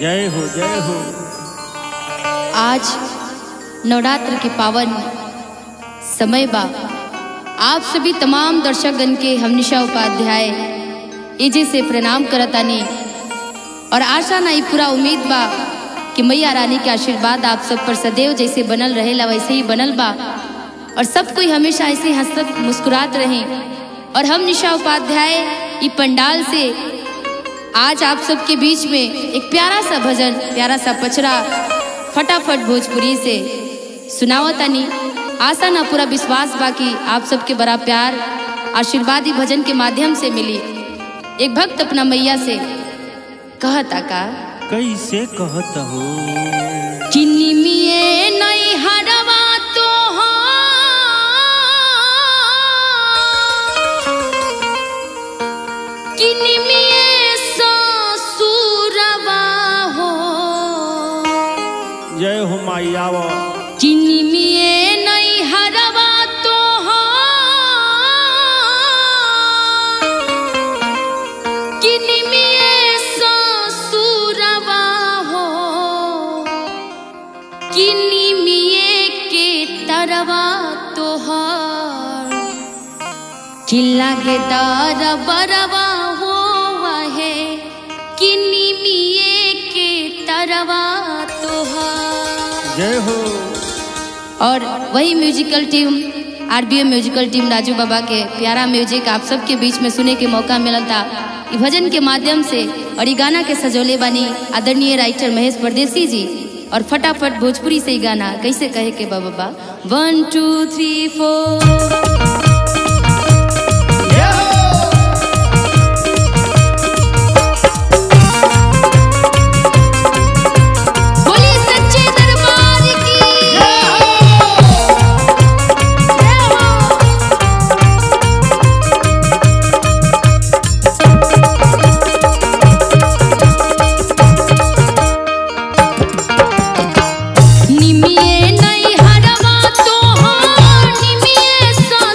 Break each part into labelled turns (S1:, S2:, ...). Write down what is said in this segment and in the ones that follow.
S1: जय हो जय हो
S2: आज नवरात्र के पावन समय बा आप सभी तमाम दर्शकगण के हम निशा उपाध्याय एजे से प्रणाम करतानी और आशा नहीं पूरा उम्मीद बा कि मैया रानी के आशीर्वाद आप सब पर सदैव जैसे बनल रहेला वैसे ही बनल बा और सब कोई हमेशा ऐसे ही हंसत मुस्कुरात रहे और हम निशा उपाध्याय ई पंडाल से आज आप सबके बीच में एक प्यारा सा भजन प्यारा सा पचरा फटाफट भोजपुरी से सुनावतानी आशा ना पूरा विश्वास बाकी आप सबके बड़ा प्यार आशीर्वादी भजन के माध्यम से मिली एक भक्त अपना मैया से कहता का
S1: कैसे कहत हो
S2: किन्नी मिए नहीं हरवा तो किन्नी मिए ससुरवा हो
S1: जय हो माई आव
S2: किन्नी मिए नहीं हरवा तो किन्नी मिए ससुरवा हो किन्नी मिए के तरवा तोहार चिल्ला के दर बरवा हो वहे किन्नी मिए के तरवा तोहार
S1: जय हो
S2: और वही musical team RBM musical team Raju बाबा के प्यारा म्यूजिक आप सबके बीच में सुने के मौका मिला था ई भजन के माध्यम से और ये गाना के सजोले बानी आदरणीय राइटर महेश परदेसी जी और फटाफट भोजपुरी से ही गाना कैसे कहे के बा बाबा वन टू थ्री फोर बोलिए सच्चे दरबार की जय हो निमिये नहीं हरवा तो हाँ निमिये सा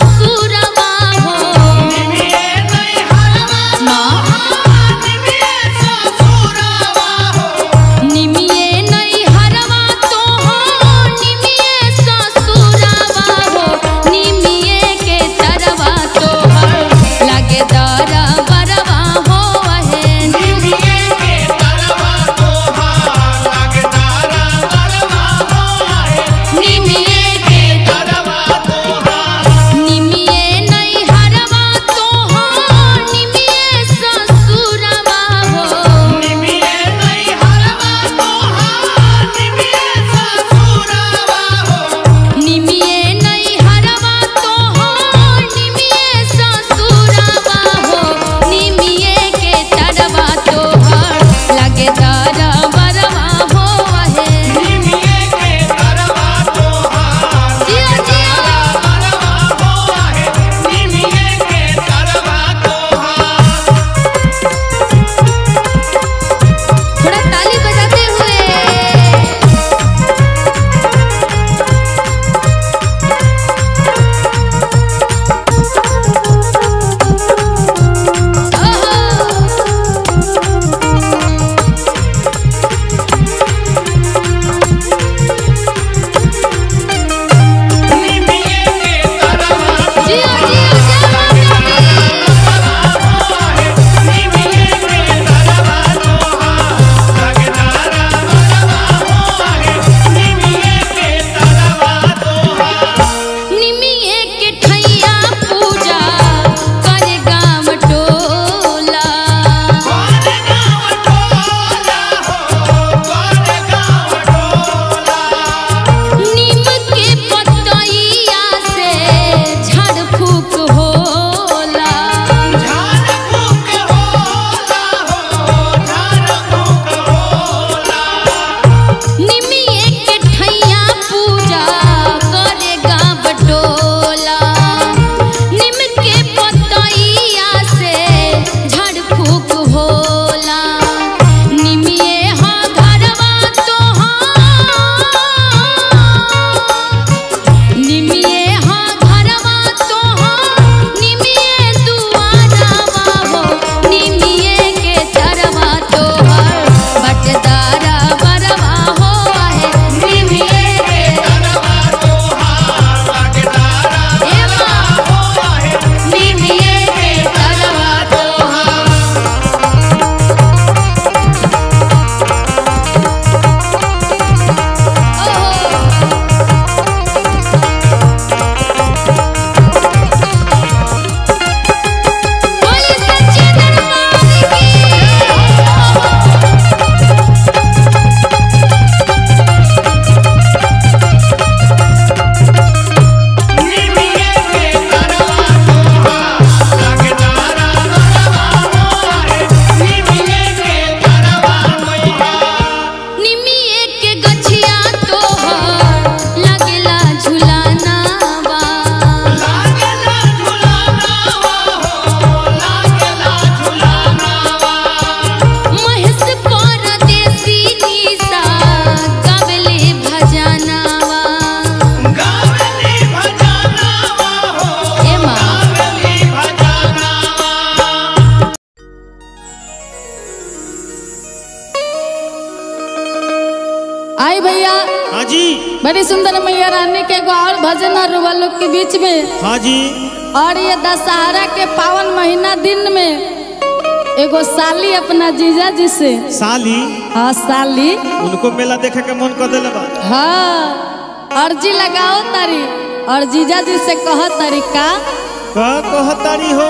S3: आई भैया
S1: हाँ जी
S3: बड़ी सुंदर मैया रानी के एगो और भजन है रुआ लोग के बीच में
S1: हाँ जी
S3: और ये दशहरा के पावन महीना दिन में एगो साली अपना जीजा जी से
S1: साली
S3: हाँ साली
S1: उनको मेला देखे के मन कर दिले बा
S3: हाँ अर्जी लगाओ तारी और जीजा जी से कह तारी का
S1: का कहतारी हो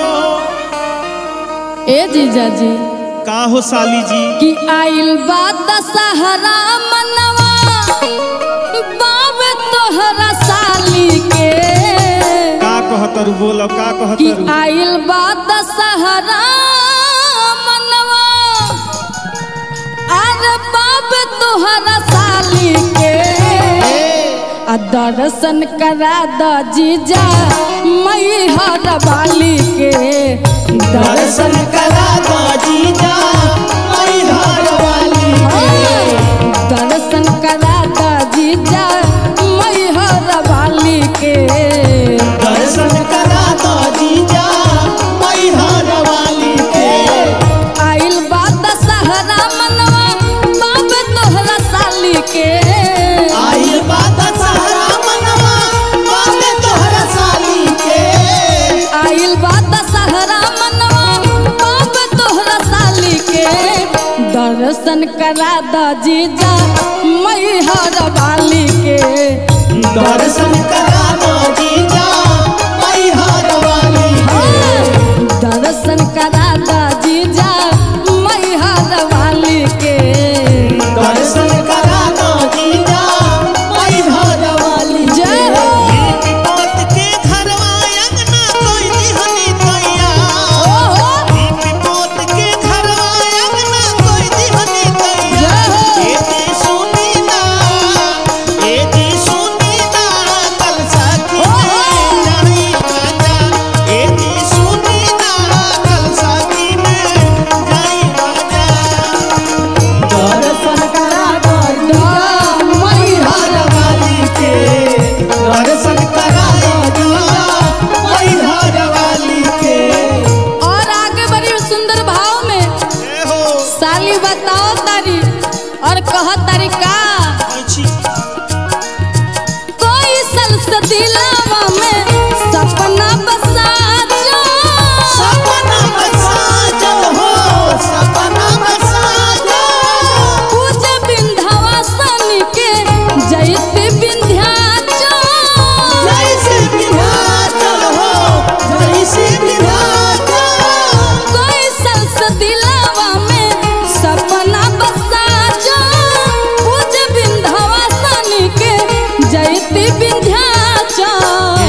S3: ए जीजा जी
S1: का हो साली जी
S3: कि आइल बा दशहरा मनवा बाबे तोहरा साली के
S1: का कहतर बोलो का
S3: कि
S1: कहतर
S3: आइल बा दशहरा मनवा अरे बाबे तोहरा साली के आ दर्शन करा द जीजा मई हर बाली के दर्शन
S1: करा दो जीजा मई घर वाली
S3: दर्शन करा द जीजा मई हर बाली के
S1: दर्शन करा दो जीजा मई घर वाली के
S3: आइल बा दशहरा मनवा बाप तोहरा साली के
S1: आइल बात सहारा मनवा बाबे तोहरा साली के
S3: आइल बा दशहरा मनवा बाप तोहरा साली के दर्शन करा द जीजा मई हर बाली के
S1: दर्शन करा दो जीजा मई घर वाली
S3: दर्शन करा द जीजा मई हर बाली के
S1: दर्शन करा दो जीजा मई घर वाली
S3: जय हो
S1: विपत के घरवा अंगना कोई दिहनी तैया
S3: ओहो
S1: विपत के घरवा अंगना कोई दिहनी तैया
S3: जय हो
S1: ए दी सुनी ना ए दी सुनी ना कल साथी में जाई राजा ए दी सुनी ना कल साथी में जाई राजा दर्शन करा दो
S3: मई
S1: हर वाली के दर्शन करा दो जीजा मई हर वाली के
S3: और आगे बड़ी सुंदर भाव में
S1: ए हो
S3: साली बताओ तारी और कह तारी का
S1: अच्छी
S3: कोई सलसदिलावा में सपना बसा जो
S1: सपना बसाजल हो सपना बसाजल
S3: पूज विंध्यवासन के जयति विंध्याचल
S1: जैसे विधाचल हो जैसे विधाचल
S3: कोई सलसदिलावा में सपना बसा जो पूज विंध्यवासन के जयति विंध्याचल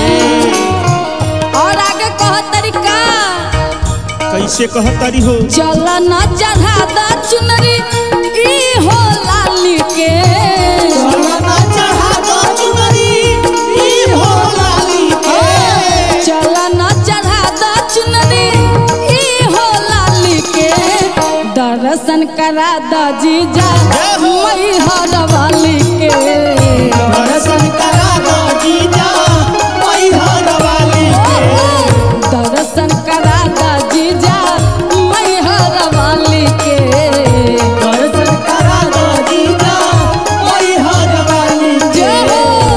S3: और आगे कह तरीका
S1: कैसे कहतारी हो
S3: चल न चढ़ा द चुनरी ई हो लाली के
S1: सोना चढ़ा दो चुनरी ई हो लाली के
S3: चल न चढ़ा द चुनरी ई हो लाली के दर्शन करा द जीजा मई हर वाली के
S1: दर्शन करा दो जीजा मई हर वाली के
S3: दर्शन करा द जीजा मई हर वाली के
S1: दर्शन करा दो जीजा मई हर वाली के
S3: जय हो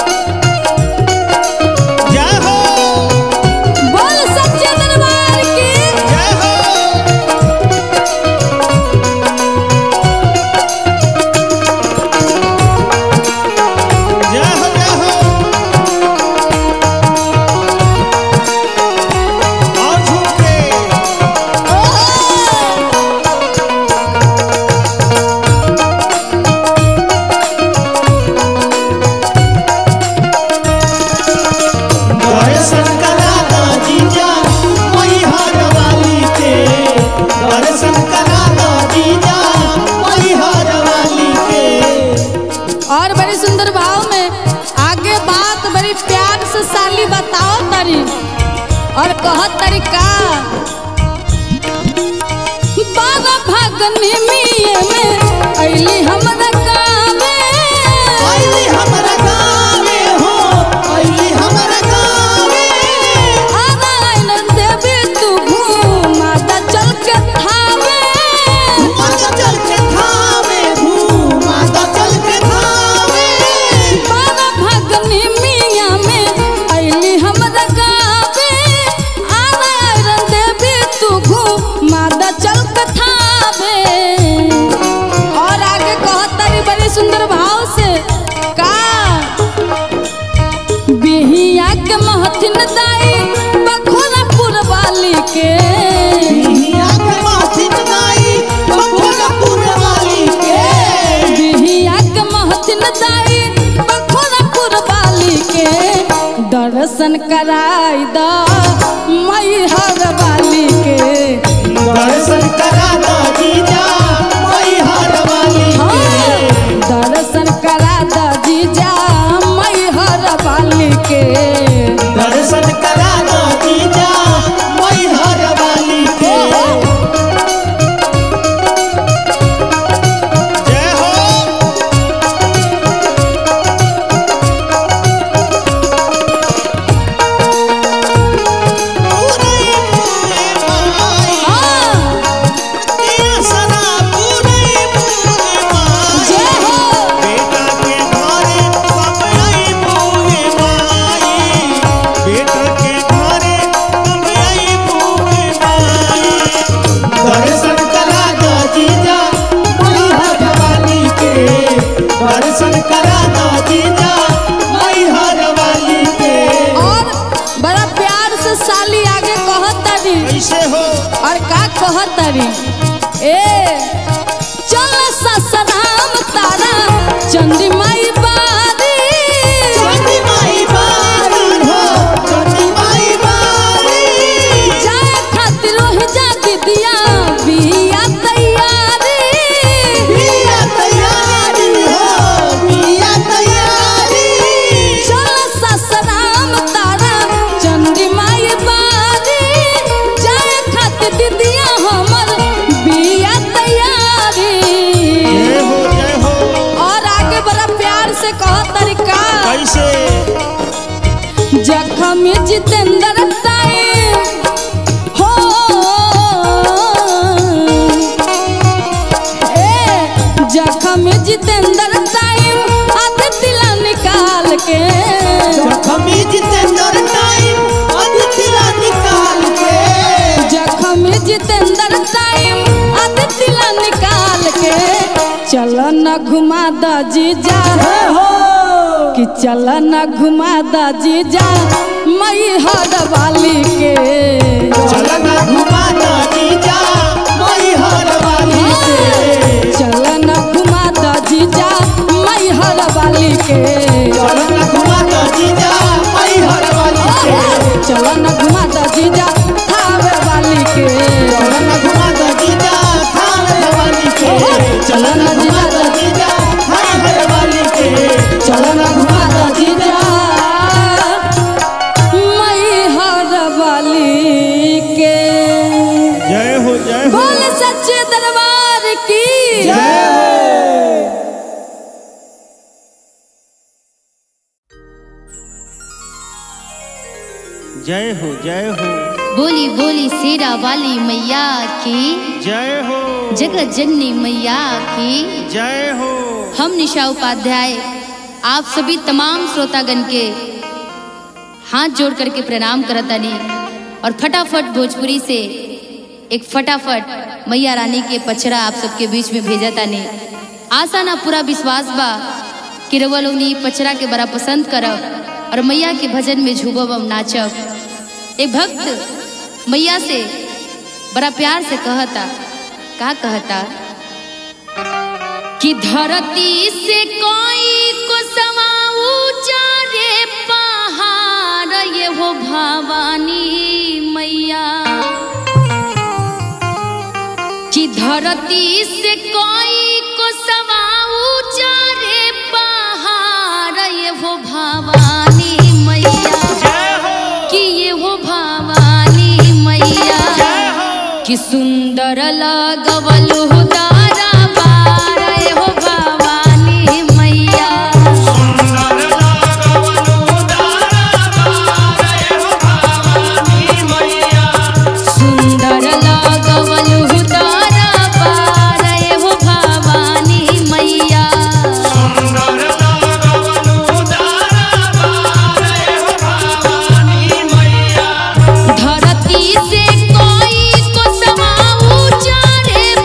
S1: जय हो
S3: बोल सच्चे दरबार की
S1: जय हो जय हो जय हो और झुमके दर्शन करा दो जीजा मई हर वाली के दर्शन करा दो जीजा मई हर वाली के
S3: और बड़ी सुंदर भाव में आगे बात बड़ी प्यार से साली बताओ तरी और कहत तरीका बाबा भगनी मिये में अइली हमरा गावे
S1: आइली हमरा गावे हो आइली हमरा गावे
S3: आरायण देवी तू घूमा द चल के थावे
S1: माता चल के थावे घूमा ता चल के
S3: महथिन दाई बखोरापुर वाली के
S1: बिहिया के माथिन दाई बखोरापुर वाली के
S3: बिहिया के महथिन दाई बखोरापुर वाली के दर्शन कराई द मैहर वाली के
S1: दर्शन करा दा जीजा मैहर वाली के
S3: दर्शन करा द जीजा मैहर वाली के
S1: दर्शन करा दा जीजा मैहर वाली के जय हो पूरे पूरे माई
S3: हाँ,
S1: दिया सना पूरे पूरे माई
S3: जय हो
S1: बेटा के घरे पपड़ाई पूरे माई बेटा के घरे पपड़ाई पूरे माई दर्शन करा दो जीजा मैहर वाली के दर्शन करा दो जीजा मैहर वाली के
S3: और बड़ा प्यार से साली आगे कहत तारी
S1: कैसे हो
S3: और का कहत तारी ए चल ससराम तारा चंदी माई बारी
S1: चंदी माई बारी हो चंदी माई बारी
S3: जाए खातिर रोहि जा दिया बिया तैयारी
S1: बिया तैयारी हो बिया तैयारी
S3: चल ससराम तारा चंदी माई बारी जाए खातिर दिदिया हमर बिया तैयारी
S1: जय हो जय हो
S3: और आगे बड़ा प्यार से कहो तरीका
S1: कैसे
S3: जखम जितेंद्र ताई हो ए जखम जितेंद्र ताई आध तिला निकाल के
S1: जखमी जितेंद्र टाइम अदितिला निकाल के
S3: जखम जितेंद्र ताई आध तिला निकाल के चल न घुमा द जीजा
S1: हो
S3: कि चल न घुमा द जीजा मई हर वाली के
S1: चलना घुमा दा जीजा मैहर वाली के
S3: चल न घुमा द जीजा मई हर वाली के
S1: चलना घुमा दा जीजा मैहर वाली के
S3: चल न घुमा द जीजा थावे वाली के
S1: चलना घुमा दा जीजा थाने वाली के चलना घुमा दा जीजा थाने वाली के
S3: चल न घुमा द जीजा मई हर वाली के
S1: जय हो जय हो
S3: बोल सच्चे दरबार की
S1: जय हो जय हो
S2: बोली बोली शेरा वाली मैया की
S1: जय हो
S2: जगत जननी मैया की
S1: जय हो
S2: हम निशा उपाध्याय आप सभी तमाम श्रोतागण के हाथ जोड़ करके प्रणाम करतानी और फटाफट भोजपुरी से एक फटाफट मैया रानी के पचरा आप सबके बीच में भेजा तानी आशा ना पूरा विश्वास बा कि रउआ लोग नी पचरा के बड़ा पसंद करब और मैया के भजन में झूबब हम नाचब एक भक्त मैया से बड़ा प्यार से कहता का कहता कि धरती से कोई को समा ऊंचा रे पहाड़ ये हो भवानी मैया कि धरती से कोई को समा ऊंचा रे पहाड़ ये हो भवानी मैया
S1: जय हो
S2: कि ये हो भवानी मैया
S1: जय हो
S2: कि सुंदर लगवल हो दारा पार ये हो भवानी मैया
S1: सुंदर लागवनु दारा बारे हो भवानी मैया
S2: सुंदर लगवल हो दारा पार ये हो भवानी मैया
S1: सुंदर लागवनु दारा बारे हो भवानी मैया
S2: धरती से कोई को समा ऊंचा रे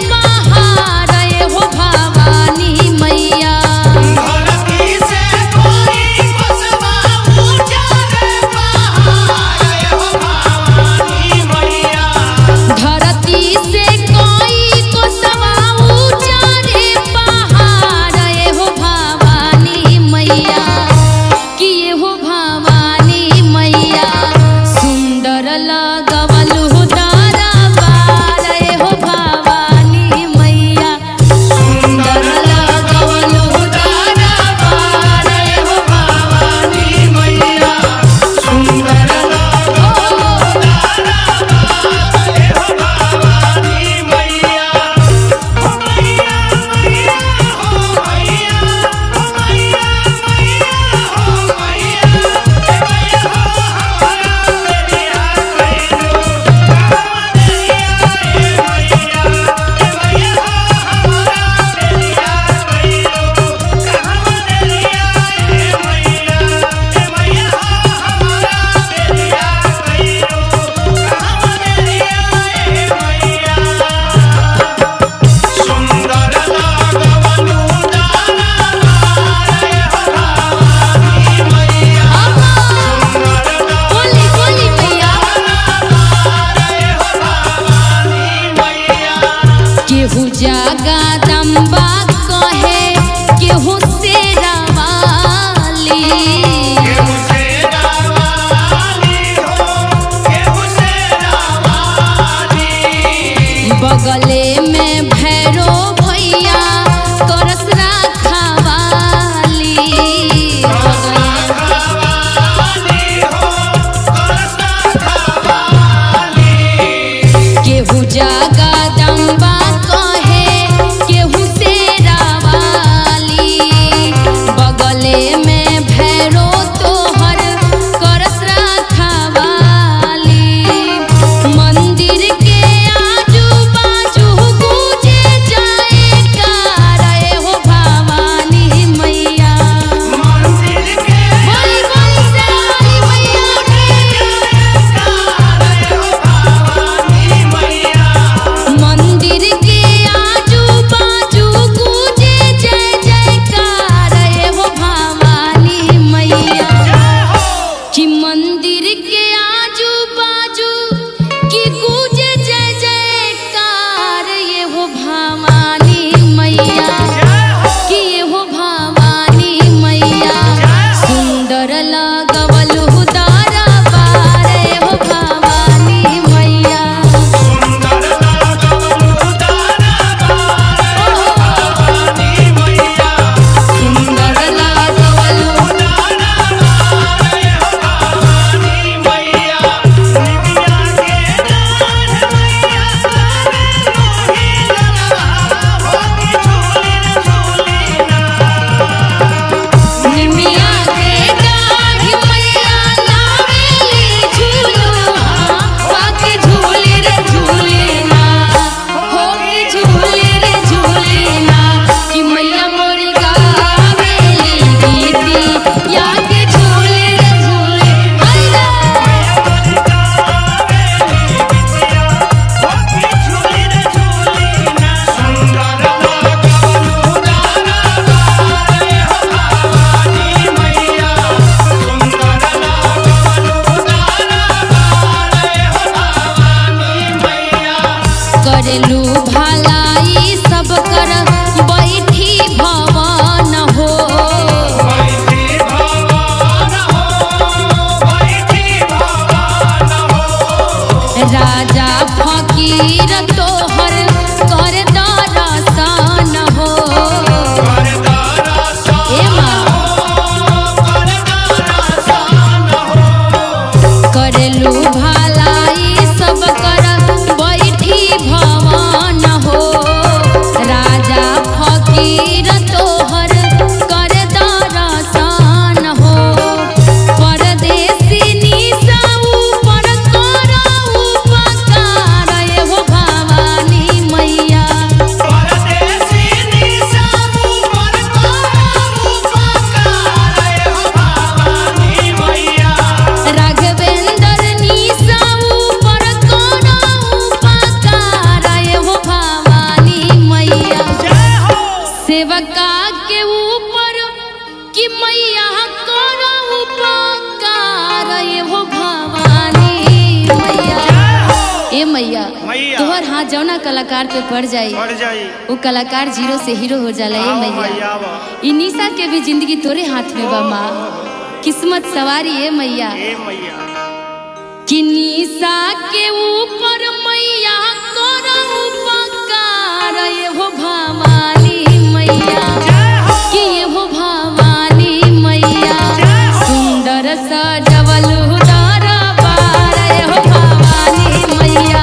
S2: सेवका के ऊपर कि मैया करो उपकार ये हो भवानी मैया ए मैया
S4: मैया।
S2: तोहर हाथ जौना कलाकार पे पड़ जाई
S4: बढ़ जाई
S2: वो कलाकार जीरो से हीरो हो जाला ए
S4: आओ
S2: मैया
S4: मैया आओ।
S2: ई निशा के भी जिंदगी तोरे हाथ में बा माँ किस्मत सवारी ए मैया
S4: ए मैया
S2: कि निशा के ऊपर मैया करो उपकार ये हो भवानी मैया कि ये हो भवानी मैया सुंदर सजवल उदार बार ये हो भवानी मैया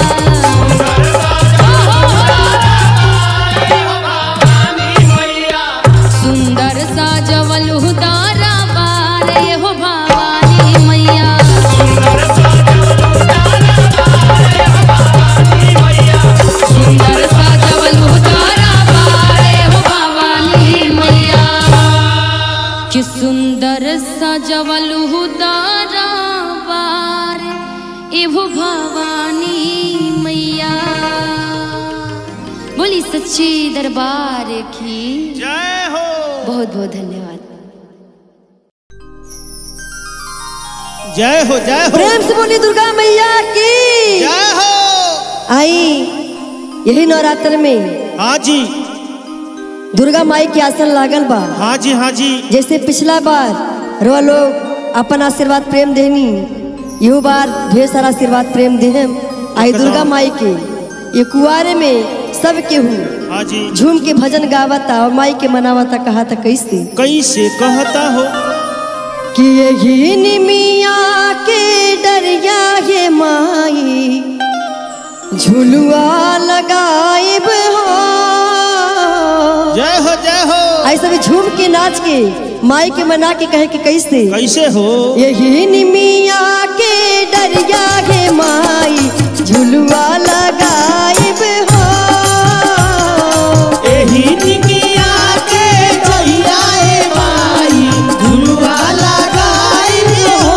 S2: सुंदर सजवल उदार बार ये हो भवानी मैया सुंदर सजवल उदार बार ये हो भवानी मैया कि सुंदर सजवल उदार बार एहो भवानी मैया बोली सच्ची दरबार की
S4: जय हो
S2: बहुत बहुत धन्यवाद
S1: जय हो जय हो
S5: प्रेम से बोली दुर्गा मैया की
S1: जय हो
S5: आई यही नवरात्र में
S1: हाँ जी
S5: दुर्गा माई के आसन लागल बा
S1: हाँ जी हाँ जी
S5: जैसे पिछला बार रो लोग अपन आशीर्वाद प्रेम देनी यू बार ढेर सारा आशीर्वाद प्रेम देहम आई दुर्गा माई के ये कुआरे में सब केहू
S1: हाँ जी
S5: झूम के भजन गावता और माई के मनावता कहा था कैसे
S1: कैसे कहता हो
S5: कि यही निमिया के डरिया ये माई झुलुआ लगाइब हो
S1: जय हो जय हो
S5: ऐसे भी झूम के नाच के माई के मना के कहे के कैसे
S1: कैसे हो
S5: यही निमिया के डरिया के माई झुलुआ लगाइब हो
S1: एही निकिया के जइया ए माई झुलुआ लगाई हो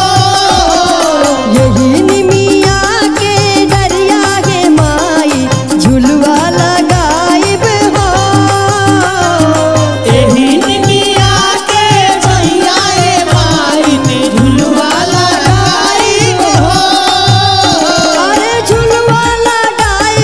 S5: यही निमिया के डरिया के माई झुलुआ लगाइब हो
S1: एही निकिया के जइया ए माई झुलुआ लगाई हो
S5: अरे झुलुआ लगाइब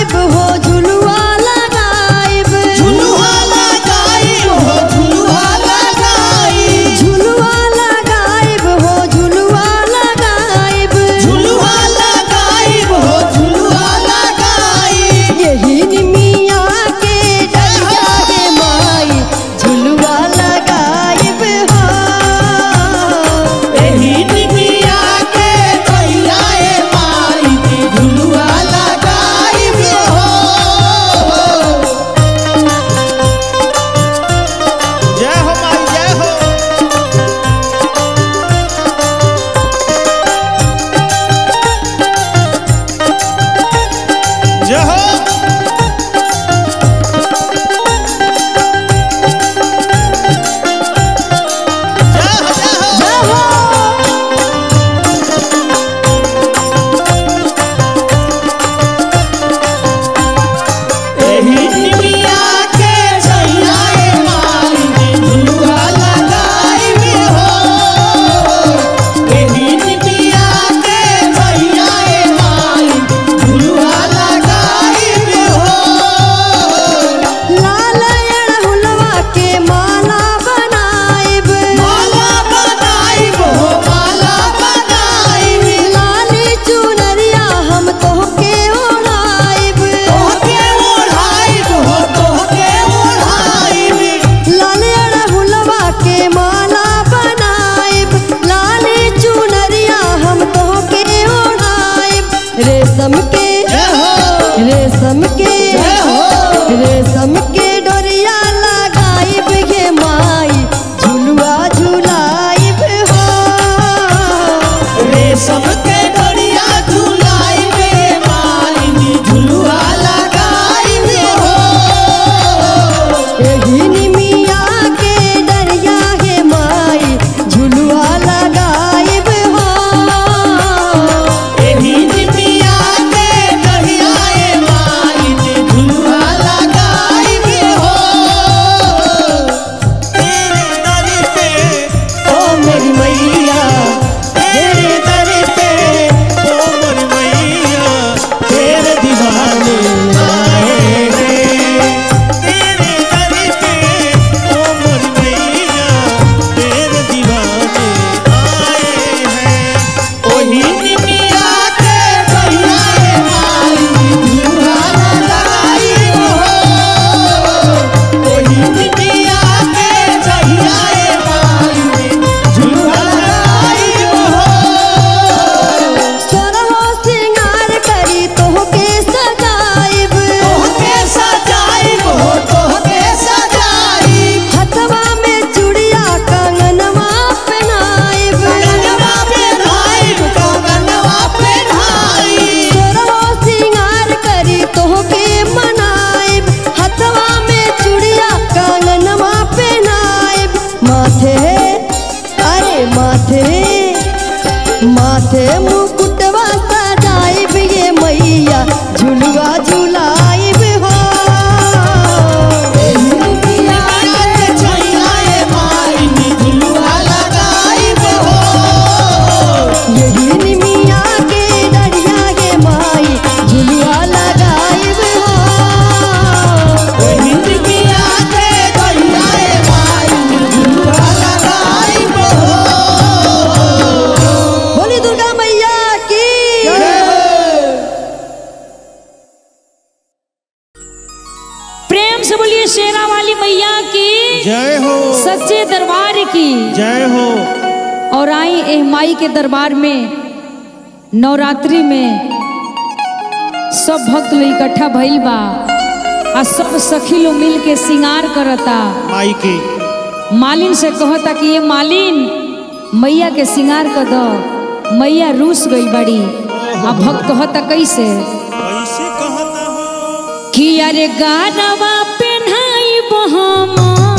S3: शीतला वाली मैया की
S1: जय हो
S3: सच्चे दरबार की
S1: जय हो
S3: और आई एह माई के दरबार में नवरात्रि में सब भक्त लोग इकट्ठा भइल बा आ सब सखी लोग मिल के श्रृंगार करता
S1: माई के
S3: मालिन से कहता कि ये मालिन मैया के श्रृंगार कर दो मैया रूस गई बड़ी आ भक्त कहता कैसे
S1: कैसे कहता हो
S3: कि अरे गारवा पेन्हाई हम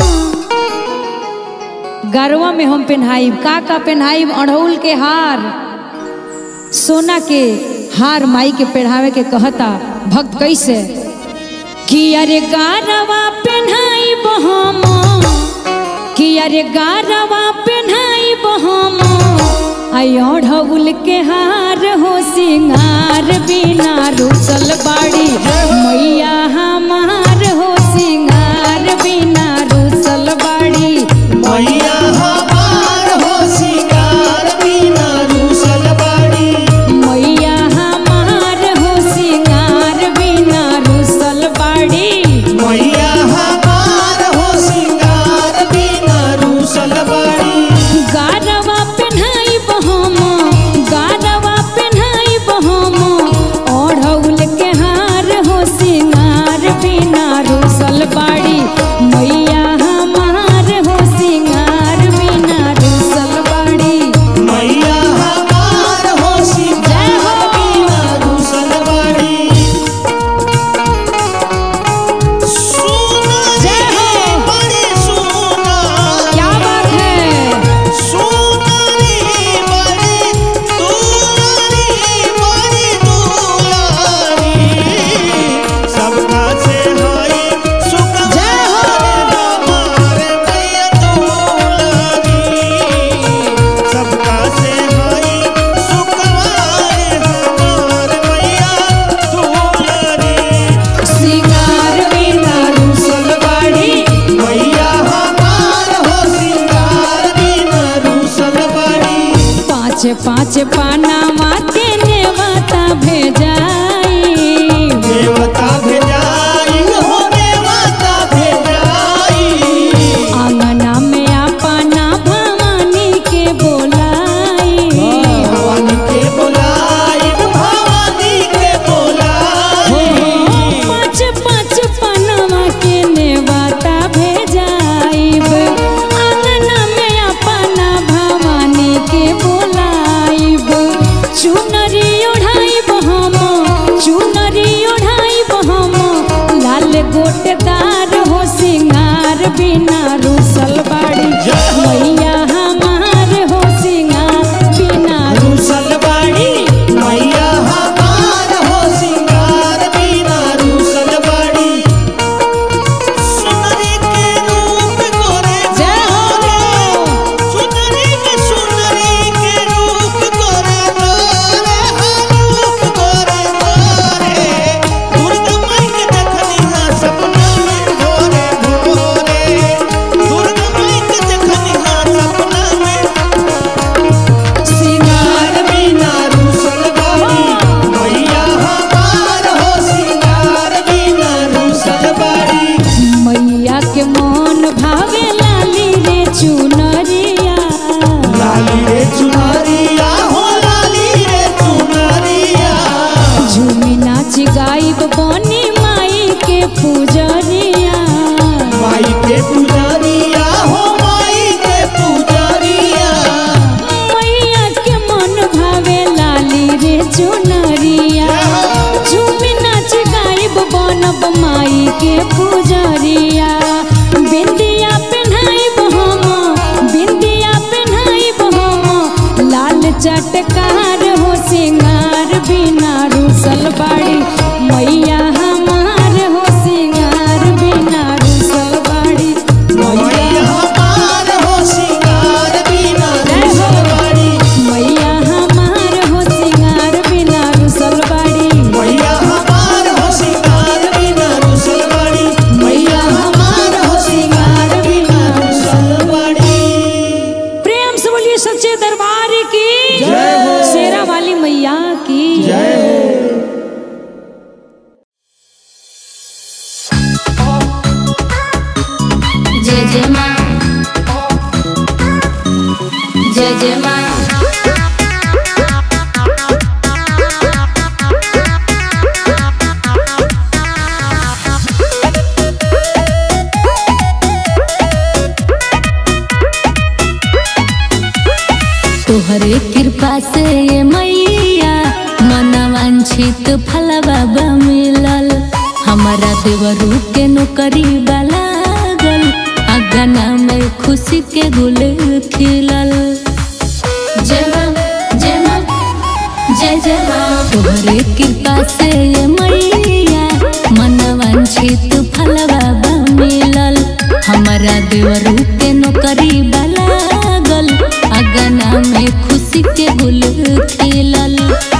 S3: गरवा में हम पेन्हाई का का पेन्हाई अड़हुल के हार सोना के हार माई के पहनावे के कहता भक्त कैसे कि अरे गारवा पेन्हाई हम कि अरे गारवा पेन्हाई हम आई अड़हुल के हार हो सिंगार बिना रुसल बाड़ी मैया हमार हो सिंगार बिना रुसल बाड़ी
S1: मैया हमार हो सिंगार बिना रूसल बाड़ी
S3: मैया हमार हो सिंगार बिना रुसल बाड़ी
S1: मैया हमार हो सिंगार बिना रूसल बाड़ी
S3: गारवा पेन्हाई बहम गारवा पेन्हाई बहम ओढ़ौल के हार हो सिंगार बिना रुसल बाड़ी मैया हमार हो सिंगार बिना रुसल बाड़ी
S1: मैया हमार हो सिंगार बिना रूसल बाड़ी सुना
S3: जय हो।
S1: बड़ी सुना
S3: क्या बात है
S1: सुनारी बड़ी दुलारी बड़ी दुलारी सबका से हाय सुखवार हमारे मैया दुलारी सबका से हाय सुखवार हमारे मैया दुलारी
S3: सिंगार बिना रुसल बाड़ी
S1: मैया हमार हो सिंगार बिना रूसल बाड़ी
S3: पाँच पाँच पानामा के नेवता भेजाई
S1: देवता भेजाई हो देवता भेजाई
S3: आंगना में अपना भवानी के बोलाई
S1: भवानी के बोलाई भवानी के बोलाई
S3: पाँच पाँच पानामा के नेवता भेजाई आंगना में अपना भवानी के बोलाई चुनरी ओढ़ाई हम चुनरी ओढ़ाई हम लाल गोटेदार हो सिंगार बिना रूसल बाड़ी मैया हमार हो सिंगार बिना
S1: रूसल बाड़ी मैया हमार हो सिंगार बिना रूसल बाड़ी सुनरी के रूप गोरे
S3: जय हो।
S1: सुनरी के सुनरी के रूप गोरे गोरे रूप गोरे गोरे दुर्गा माई के देखनी हा सपना में भोरे भोरे दुर्गा माई के देखनी हा सपना में सिंगार बिना रूसल बाड़ी मैया हमार हो सिंगार बिना रूसल बाड़ी
S3: मैया के मन भावे लाली रे चुनरिया
S1: लाली रे चुनरिया हो लाली रे चुनरिया
S3: झूमी नाच गाइब बनी माई के पूजरिया
S1: माई के पुजारिया हो माई के पुजारिया
S3: मैया के मन भावे लाली रे चुनरिया झूमी नाच गाइब बनब माई के पूजरिया बिंदिया पेन्हाइब हम बिंदिया पेन्हाइब हम लाल चटकार हो सिंगार बिना रूसल बाड़ी मैया हमार हो सिंगार
S2: जय जय माँ जय जय माँ तोहरे कृपा से ये मैया मनवांछित फलवा मिलल हमारा देवरू के नौकरी लागल अगना में खुशी के गुल खिलल जय माँ जय माँ जय जय माँ तोहरे कृपा से ये मैया मनवांछित फलवा मिलल हमारा देवरू के नौकरी लागल अगना में खुशी के गुल खिलल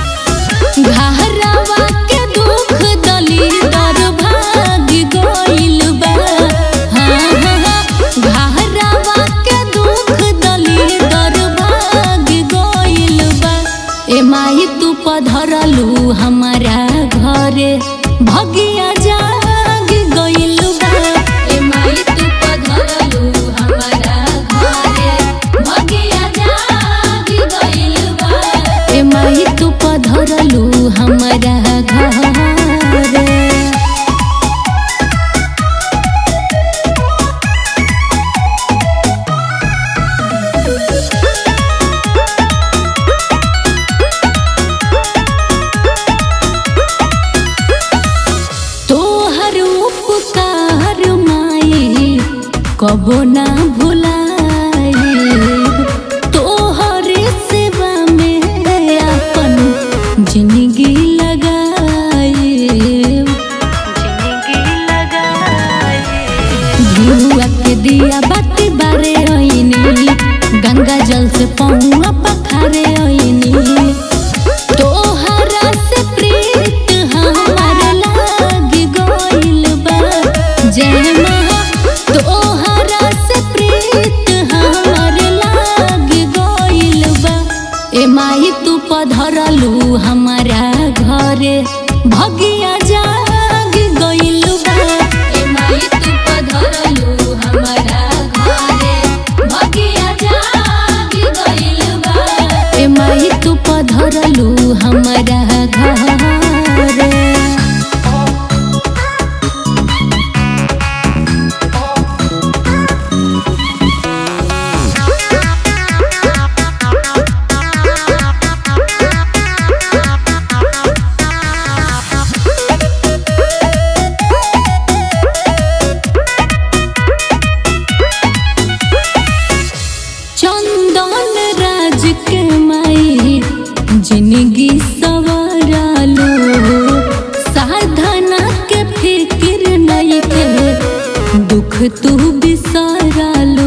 S2: घहरावा के दुख दली दर भाग गइल बा हाँ हाँ हाँ घहरावा के दुख दली दर भाग गइल बा ए माई तू पधरलू हमारा घरे भगिया जाग गइल बा ए माई तू पधरलू हमारा घरे भगिया जाग गइल बा ए माई तू पधरलू हमारा घरे तोहर उपकार माई कबो ना भुलाई तोहर सेवा में अपन जिंदगी लगाई धुआ के दिया बाती बारे ओइनी गंगा जल से पहुआ पखारे ओइनी तोहरा से प्रीत हमार लाग गइल बा जय माँ तोहरा से प्रीत हमार लाग गइल बा ए माई तू पधरलू हमारा घरे भगिया जाग गइल बा ए माई तू पधरलू हमारा घरे भगिया जाग गइल बा ए माई तू पधरलू हमारा घरे चंदन राज के माई जिंदगी सवारालो साधना के फिक्र नहीं के दुख तू बिसारालो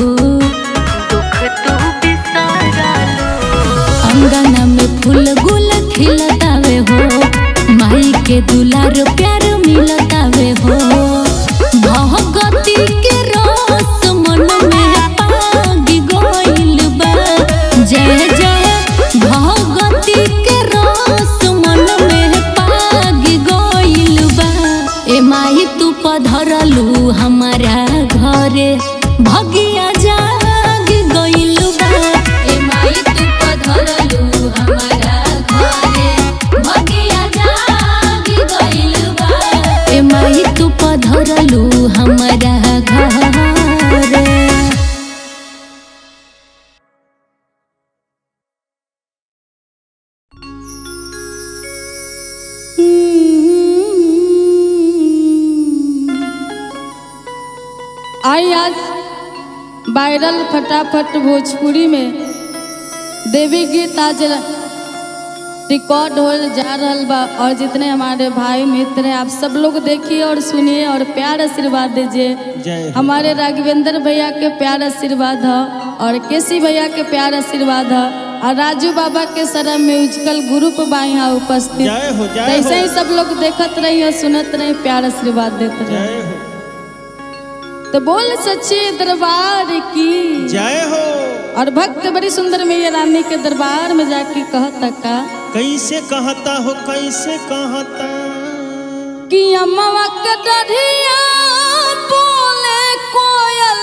S2: अंगना में फूल गुल खिलतावे हो माई के दुलार प्यार मिलतावे हो भगती के रस मन में पाग गइल बा जय जय भगती के रस मन में पाग गइल बा ए माई तू पधरलू हमारा घरे भगिया जाग गइल बा ए माई तू पधरलू हमारा घरे भगिया जाग गइल बा ए माई तू पधरलू हमारा घरे
S3: आई आज वायरल फटाफट भोजपुरी में देवी गीत आज रिकॉर्ड हो जा रहल बा और जितने हमारे भाई मित्र हैं आप सब लोग देखिए और सुनिए और प्यार आशीर्वाद दीजिए
S1: जय हो।
S3: हमारे राघवेंद्र भैया के प्यार आशीर्वाद है और केसी भैया के प्यार आशीर्वाद है और राजू बाबा के सारा म्यूजिकल ग्रुप बा यहाँ उपस्थित
S1: जय हो जय
S3: ऐसे
S1: हो
S3: ही सब लोग देखत रहिए सुनत रही प्यार आशीर्वाद देते रहे
S1: जय हो
S3: तो बोल सच्चे दरबार की
S1: जय हो
S3: और भक्त बड़ी सुंदर मैया रानी के दरबार में जाके कहता का
S1: कैसे कहता हो कैसे कहता
S3: कि अम्मा के डरिया बोले कोयल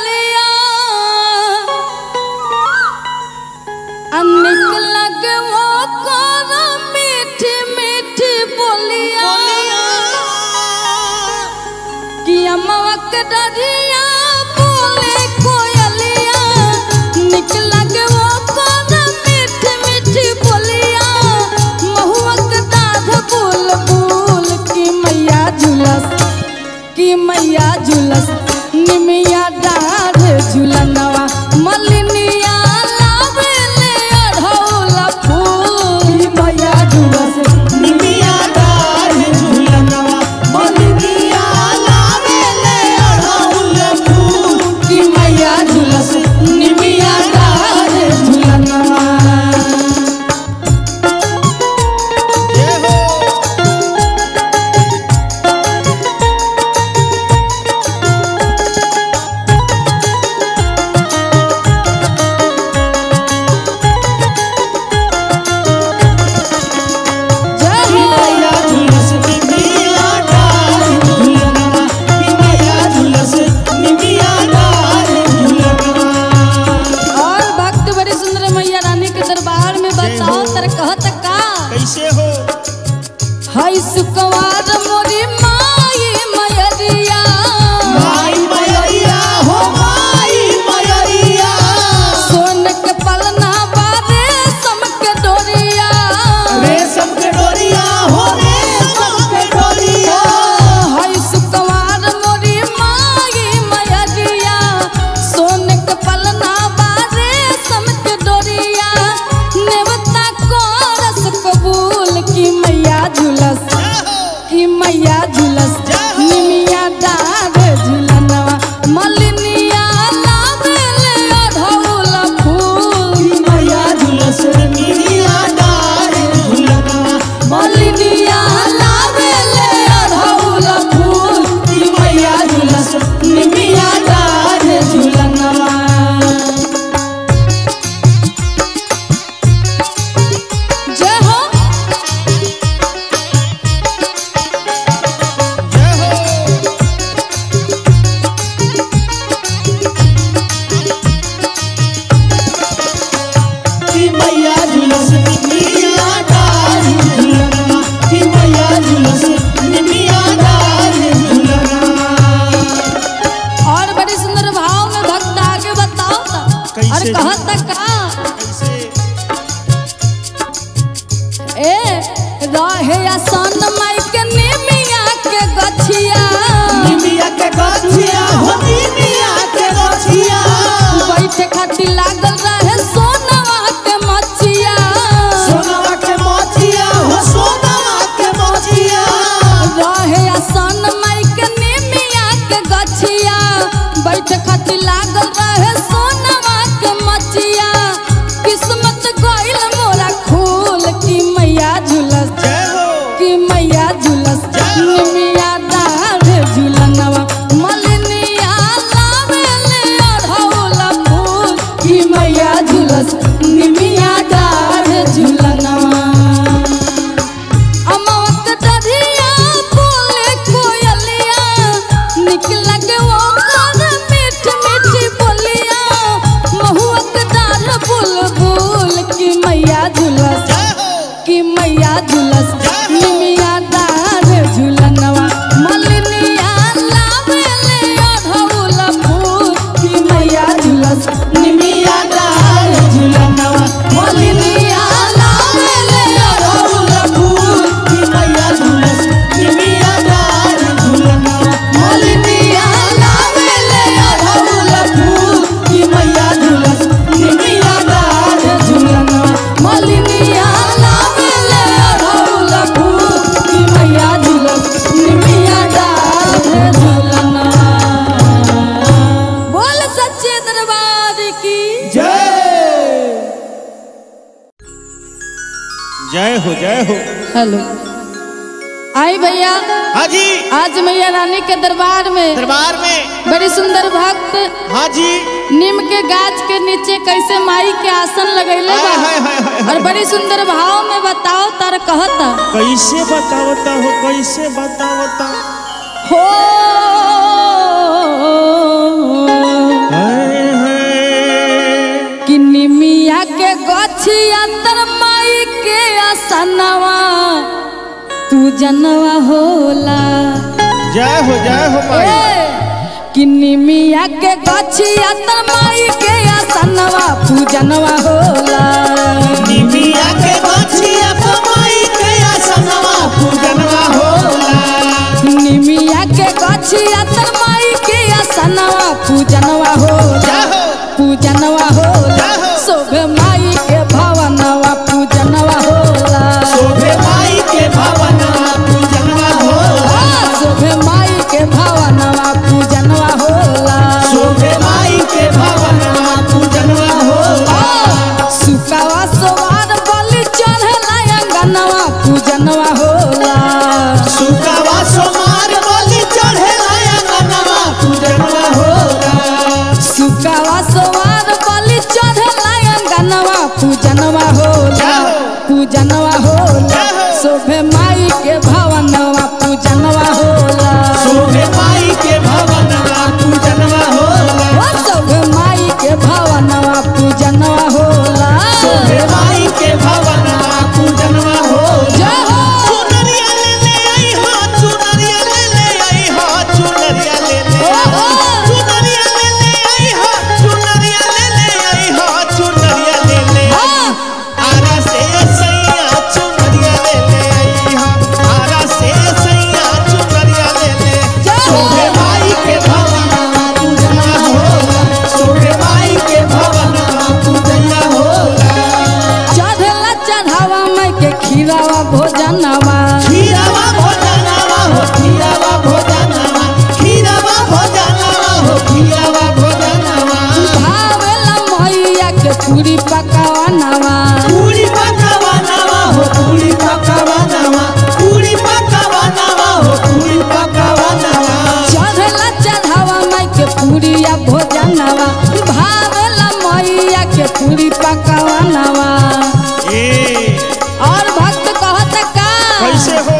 S3: और
S1: कैसे
S3: कहत का
S1: कैसे
S3: ए रहे आसन माई के निमिया के गछिया
S1: निमिया के गछिया हो निमिया के गछिया
S3: बैठे खातिर लागल रहे सोनवा के मछिया
S1: सोनवा के मोचिया हो सोनवा के मोचिया
S3: रहे आसन माई के निमिया के गछिया बैठे खातिर लागल रहे सोनवा के मछिया किस्मत गइल मोरा खूल की मैया झुलस
S1: जय हो
S3: कि मैया झुलस निमिया डाढ़ झुलनवा मलिनिया लावेले अढ़ौला फूल कि मैया झुलस निमिया डाढ़ झुलनवा अमवत डरिया बोले कोयलिया निकल के वो घर मीठ मीठी बोलिया महुअक डाढ़ बुलबुल कि मैया झुलस
S1: जय हो
S3: कि मैया झुलस निमिया डार झुलनवा मलिनिया लावेले अढ़ौला फूल कि मैया झुलस निमिया डार झुलनवा मलिनिया लावेले अढ़ौला फूल
S1: कि मैया झुलस निमिया डार झुलनवा
S3: मलिनिया लावेले अढ़ौला फूल कि मैया झुलस निमिया डार झुलनवा मलिनिया लावेले अढ़ौला फूल कि मैया झुलस निमिया डार झुलनवा बोल सच्चे दरबार की
S1: जय जय हो जय हो
S3: हेलो आई भैया
S1: हाँ जी
S3: आज मैया रानी के दरबार में
S1: दरबार में
S3: बड़ी सुंदर भक्त
S1: हाँ जी
S3: नीम के गाछ के नीचे कैसे माई के आसन लगैले
S1: हाय,
S3: बा
S1: हाय, हाय, हाय,
S3: और बड़ी सुंदर भाव में बताओ तार कहता
S1: कैसे बतावता हो कैसे बतावता
S3: हो
S1: हाय, हाय।
S3: कि निमिया के गछिया तर माई के आसनवा पूजनवा होला
S1: जय हो जय हो माई
S3: ए, कि निमिया के गछिया तर माई के आसनवा पूजनवा होला
S1: निमिया के गछिया कमाई के आसनवा पूजनवा होला
S3: निमिया के गछिया तर माई के आसनवा पूजनवा होला
S1: जय हो
S3: पूजनवा होला
S1: जय हो।
S3: शोभे माई के भवनवा पूजनवा होला
S1: शोभे माई के भवनवा पूजनवा होला
S3: आ, शोभे माई के भवनवा पूजनवा होला
S1: शोभे माई के भवनवा पूजनवा होला
S3: आ, सुकावा सोवार बलि चढ़ला अंगनवा पूजनवा होला
S1: सुकावा सोमार बलि चढ़े अंगनवा पूजनवा होला
S3: सुकावा सोवार बलि चढ़ला अंगनवा पूजनवा होला
S1: जय हो।
S3: पूजनवा होला
S1: जय हो।
S3: शोभे माई के भवनवा पूजनवा होला
S1: शोभे माई के भवनवा पूजनवा होला
S3: ओ शोभे माई के भवनवा पूजनवा होला
S1: शोभे माई के भवनवा पूजनवा होला
S3: जय हो
S1: चुनरिया ले ले आई हो चुनरिया ले ले आई हो चुनरिया ले ले
S3: ओहो।
S1: चुनरिया ले ले आई हो चुनरिया ले ले आई हो चुनरिया ले ले
S3: हाँ।
S1: आरा से सैया चुनरिया ले ले आई हो आरा से सैया चुनरिया ले ले
S3: जय हो।
S1: शोभे माई के भवनवा पूजना होला शोभे माई के भवनवा पूजना होला
S3: चढ़ला चढ़ावा माई के खीरावा भोजनवा
S1: खीरावा भोजनवा हो खीरावा भोजनवा खीरावा भोजनवा हो खीरावा भोजनवा
S3: भावेला मैया के पूरी पकावनवा
S1: पूरी पकावनवा हो पूरी पकावनवा पूरी पकावनवा हो पूरी पकावनवा
S3: चढ़ला चढ़ावा माई के पूरिया भोजनवा भावेला मैया के पूरी पकावनवा
S1: ए
S3: और भक्त कहत का
S1: कैसे हो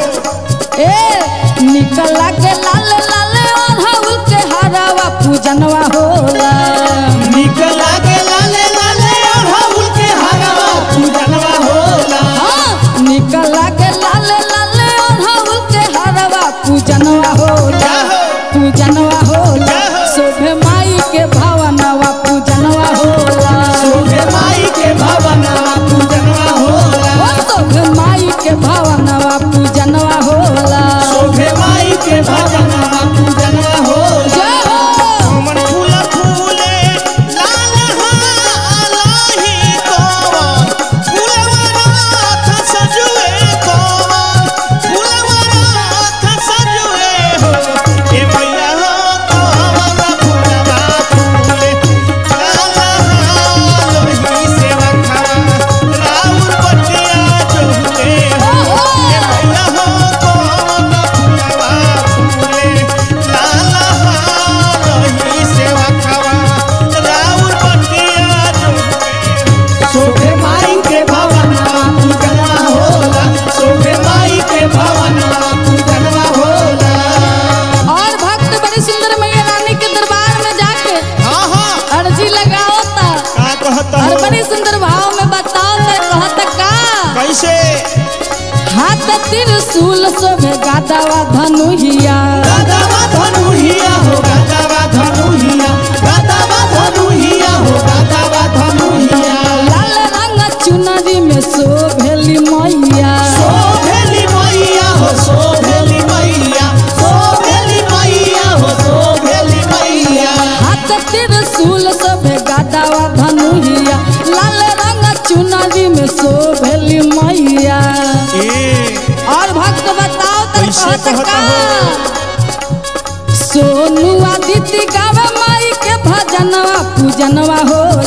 S3: ए निकला के लाल लाल ओढ़ाउल के हरावा पूजनवा होला
S1: निकला के लाले लाले अड़हुल के हरवा पूजनवा होला
S3: हाँ, निकला के लाल लाल ओढ़ाउल के हरावा पूजनवा होला
S1: जय हो।
S3: पूजनवा होला
S1: जय हो।
S3: शोभे माई के भवनवा पूजनवा होला
S1: कहता
S3: और
S1: हो
S3: बड़ी सुंदर भाव में बताओ तो कहत का
S1: कैसे
S3: हाथ त्रिशूल शोभे गादावा धनुहिया
S1: गादावा धनुहिया हो गादावा धनुहिया गादावा धनुहिया हो गादावा धनुहिया
S3: लाल रंग चुनरी में शोभेली मैया
S1: सोभेली मैया हो सोभेली मैया सोभेली मैया हो सोभेली मैया
S3: हाथ त्रिशूल शोभे गादावा धनुहिया लाल रंग चुनरी में शोभेली मैया
S1: ए
S3: और भक्त बताओ तो
S1: कैसे
S3: कहत
S1: कहता
S3: का सोनू आदित्य गावे माई के भजनवा पूजनवा हो